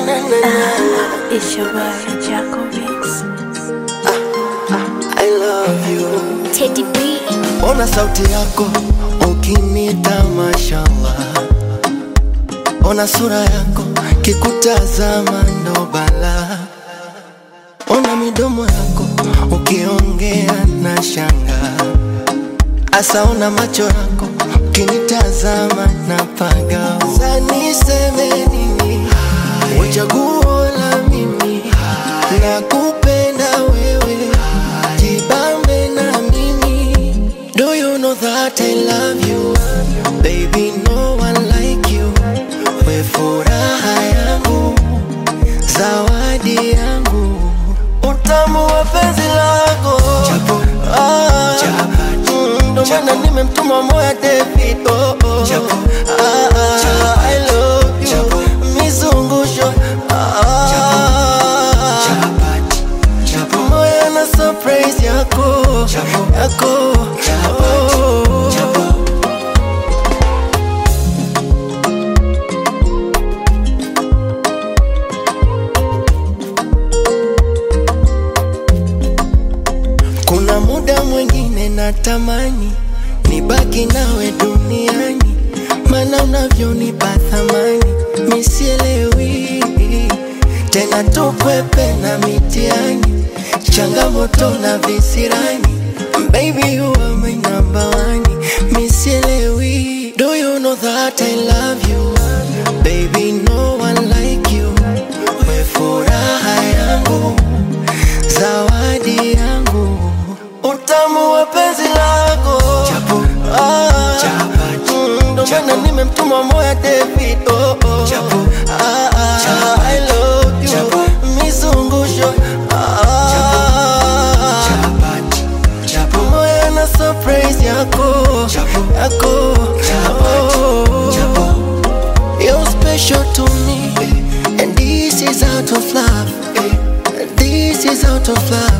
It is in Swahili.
na, na, na. It's your boy, Jaco Mix. I love you. Teddy B. Ona sauti yako ukinita, mashallah. Ona sura yako kikutazama ndo bala. Ona midomo yako ukiongea na shanga. Asa ona macho yako ukinitazama na paga. Sasa niseme nini? Uchaguo la mimi nakupenda wewe, jibambe na mimi. Do you know that I love you? Baby, no one like you. We furaha yangu, zawadi yangu, utamu wa penzi lako. Ah, mm, ndo maana nimemtuma moya David. Oh, oh. Ah, ah, I love you. Mizungusho. Ah, moyo na surprise yako yako oh. Kuna muda mwingine natamani nibaki nawe duniani, mana unavyonipa thamani misielewi tena, tukwepe na mitiani, changamoto na visirani. Baby, you are my number one, misielewi. Do you know that I love you? Baby, no one like you. We furaha yangu zawadi yangu, utamu wa penzi lako Ah, mm, ndo maana nimemtuma moya David. Oh, oh. Ah, ah, I love you. Mizungusho Ah, moyo na surprise yako yako oh. You're special to me, and this is out of love. This is out of love.